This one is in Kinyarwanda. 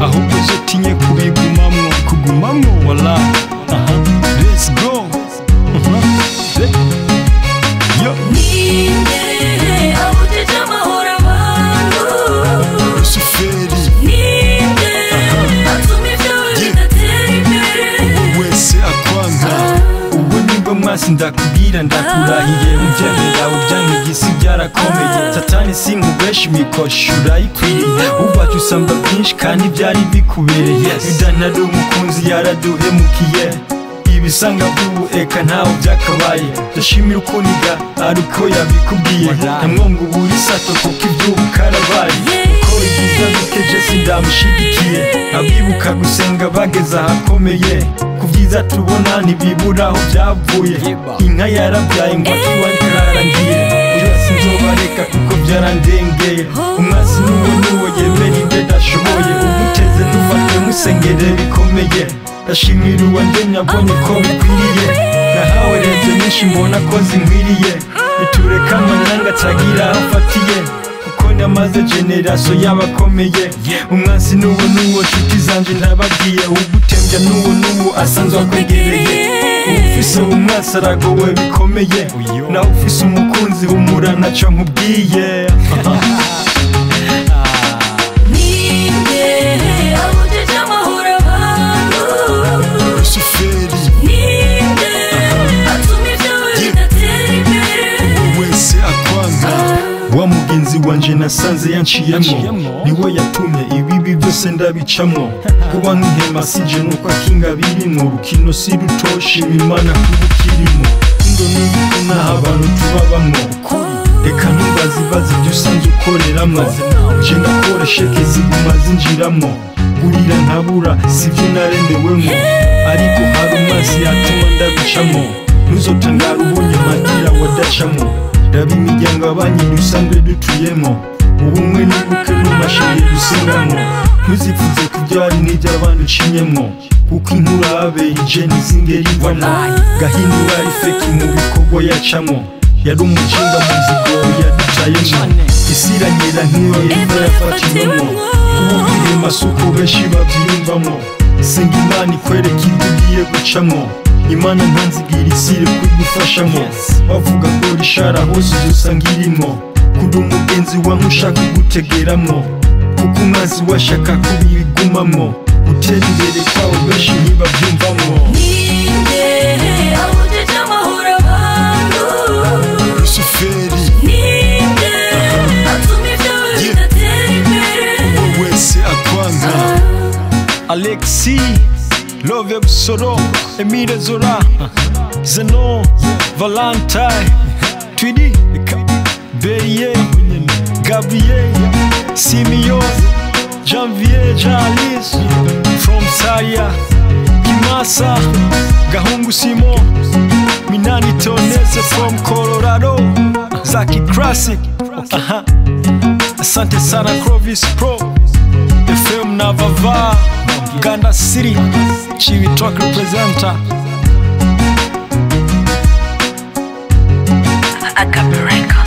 yakoze utinye kubigumamo kugumamo wala aha let's go Aha. Yo. Ninde abutije amahoro abantu rusuferi Ninde atuma ibyo bidatera imbere wese akwanga ubu nibwo mwasi ndakubwira ndakurahiye ibyebe byawe byanyigisi byarakomeye satani sinkubesha imikoshi urayikwiriye ubacu usamba byinshi kandi byari bikubereye bidanari umukunzi yaraduhemukiye ibisanga by'ubu eka ntawe byakabaye ndashimira ukuniga ari uko yabikubwiye ntamwonga ubura isato kuko iby'ubu karabaye ko ibyiza biteje sindamushigikiye abibuka gusenga bageze ahakomeye ku byiza tubona ntibiburaho byavuye inka yarabyaye ngo tuwari karangiye byose nzobareka kuko byarandengeye umwansi n'uwo n'uwo yemera ibyo adashoboye umuteze ntufatwe musengere bikomeye ndashimira uwandemye abonye ko bikwiriye nahawe leta nyinshi mbona ko zinkwiriye bitureka amanyanga atagira aho afatiye kuko namaze generasiyo y'abakomeye umwansi n'uwo n'uwo nshuti zanjye ntababwiye ugutembya n'uwo n'uwo asanzwe akwegereye ufise umwansi aragowe bikomeye nawe ufise umukunzi humura ntacyo nkubwiye Ninde abutije amahoro abantu rusuferi Ninde atuma ibyo bidatera imbere wese akwanga wa mugenzi wanje nasanze yanciyemo niwe yatumye ibibi byose ndabicamo kuba nk'ihema sinje nuko akinga birimo rukino si rutoshi imana kubukirimo indo n'ibiti n'aho abantu tuba bamwo reka ntubaze ibaze ibyo usanzwe ukoreramo nje ndakora sheke ziguma zinjiramo gurira ntabura sibyo naremewemo ariko hari amazi yatuma ndabicamo ntuzotangara ubonye amatira wadacamo raba imiryango abanye dusanzwe dutuyemo ubumwe n'ubukwe n'umashini dusengamo ntuzipfuze kubyara n'iby'abandi ucinyemo kuko inkurabe ije ntizingere ivamo gahindura ifeki mu bikorwa yacamo yari umukinga mu zigo yadutayemo isi iranyera nk'iyo yenda yafatiwemo ubu ihema si uko benshi babyiyumvamo senga imana ikwereka ibyo ugiye gucamo imana ntanzigira isire kugufashamo bavuga ngo rishara hose uzusanga irimo kuri umugenzi wawe ushaka kugutegeramo kuko umwanzi washaka kubigumamo gutera imbere kwawe benshi ntibabyumvamo Ninde abutije amahoro abantu rusuferi Ninde atuma ibyo bidatera imbere wese akwanga alexi love busoro emile zora zeno valentine twidi beriye gabriel simiyo janvier charles from saya kimasa gahungu simo minani tonese from colorado zaki classic aha asante sana crovis pro FM na Vava Uganda City Chiwi Talk representer Acapulco.